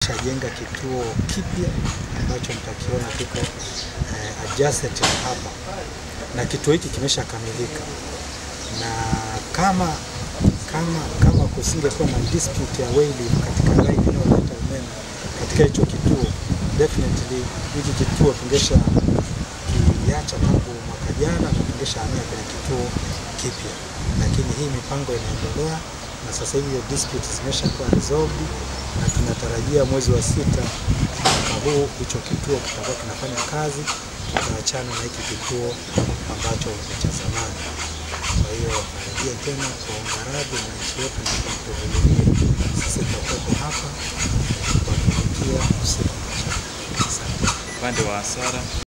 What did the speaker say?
tumeshajenga kituo kipya ambacho mtakiona kiko eh, adjacent na hapa, na kituo hiki kimeshakamilika, na kama kama kama kusingekuwa na dispute ya wailing katika line inayoleta umeme katika hicho kituo, definitely hiki kituo tungesha kiacha tangu mwaka jana na tungeshahamia kwenye kituo kipya, lakini hii mipango inaendelea na sasa hivi hiyo dispute zimeshakuwa resolved na tunatarajia mwezi wa sita mwaka huu hicho kituo kitakuwa kinafanya kazi, tutaachana na hiki kituo ambacho ni cha zamani. Kwa hiyo narejea tena kuwaomba radhi wananchi wetu na kutuvumilia, sisi tutakuwepo hapa kuwatumikia usiku na mchana. Asante. Upande wa hasara